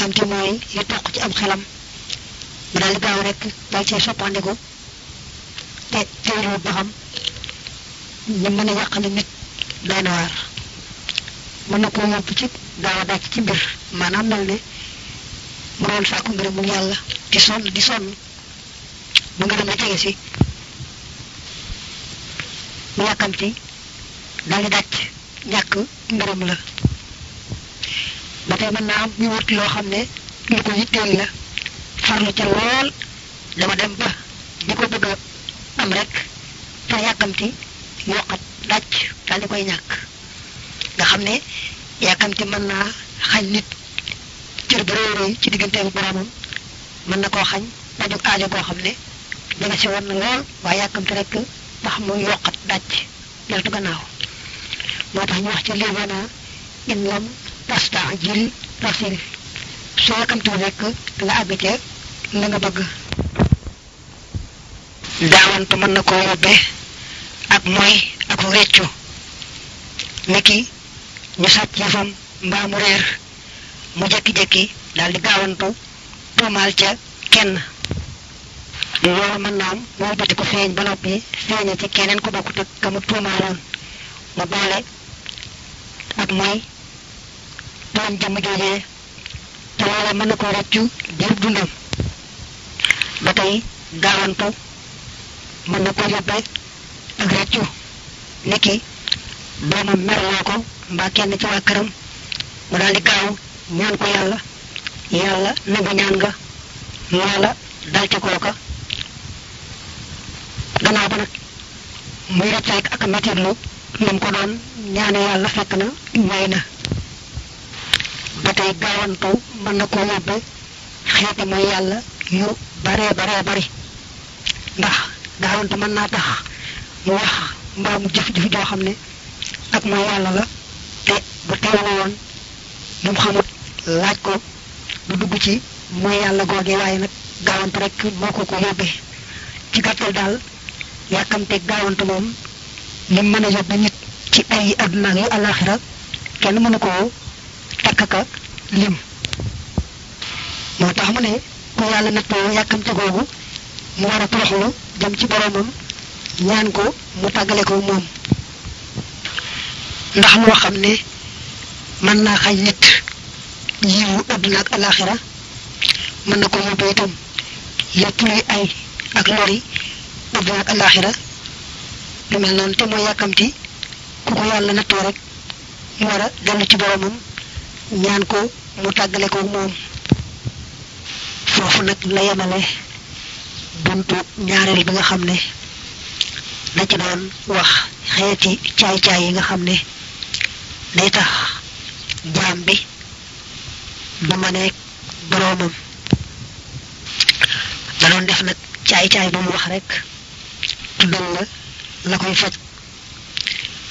yàkkamti mooy li toq ci am xelam mu daal di gaaw rek daal cee soppandiku te teewlu ba xam ñu mën a yàqale nit doy na waar mën na koo yóbbu ci gaaw a dàcc ci mbir maanaam mel ne mu doon sàkku ngërëmul yàlla di sonn di sonn bu ngërëm la jege si mu yàkkamti daal di dàcc ñàkk ngërëm la ba tey mën naa am ñu wut loo xam ne lu ko yitteel la farlu ca lool dama dem ba di ko bëgg a am rek te yàkkamti yokkat dàcc daal di koy ñàkk nga xam ne yàkkamti mën naa xañ nit cër bu réy réy ci digganteem boromam mën na koo xañ dajug aajo koo xam ne danga si woon na lool waaye yàkkamti rek tax mu yokkat dàcc deltu gannaaw moo tax ñu wax ci livana in lam tastajil rasil soo yàkkamtiwul rek nga àgg ca la nga bëgg daawantu mën na koo yóbbee ak mooy ak réccu niki ñu sàcc yëfam mbaa mu réer mu jekki-jekki daal di gaawantu tuumaal ca kenn loolu mën naa am moo bati ko feeñ ba noppi feeña ci keneen ko bokkut ak ka mu tuumaaloon mu boole ak mooy tooñ jëmm joojee te loola mën na ko rëccu diir dundam ba tey gaawantu mën na ko yóbbe ak rëccu niki doomam merloo ko mbaa kenn ci waa këram mu daal di gaaw ñaan ko yàlla yàlla nangu ñaan nga loola dal ci kooka gannaaw ba nag muy rëcc ak metirlu lam ko doon ñaane yàlla fekk na ñooy na ba tey gaawantu mën na koo yóbbe xeeti mooy yàlla yu baree baree bari ndax gaawantu mën naa tax mu wax mbaa mu jëf-jëf joo xam ne ak mooy yàlla la te bu teewlu woon lu mu xamut laaj ko du dugg ci mooy yàlla googee waaye nag gaawantu rek moo ko ko yóbbee ci gàttal daal yàkkamte gaawantu moom lim mën a yóbbe nit ci ay àdduna ak yu alaxira kenn mënu koo takk ka lim moo tax mu ne ku yàlla nattoo yàkkamte googu mu war a toroxlu jëm ci boromam ñaan ko mu tàggale ko moom ndax loo xam ne mën naa xañ nit yiwu àdduna ak alaxira mën na ko yóbbu itam lépp luy ay ak lori àdduna ak alaxira lu mel noonu te mooy yàkkamti ku ko yàlla nattoo rek mu war a dellu ci boromam ñaan ko mu tàggale ko moom foofu nag la yemale buntu ñaareel bi nga xam ne da ci doon wax xeeti caay-caay yi nga xam ne day tax jaam bi du maneeg boroomam da doon def nag caay-caay ba mu wax rek tuddal la la koy faj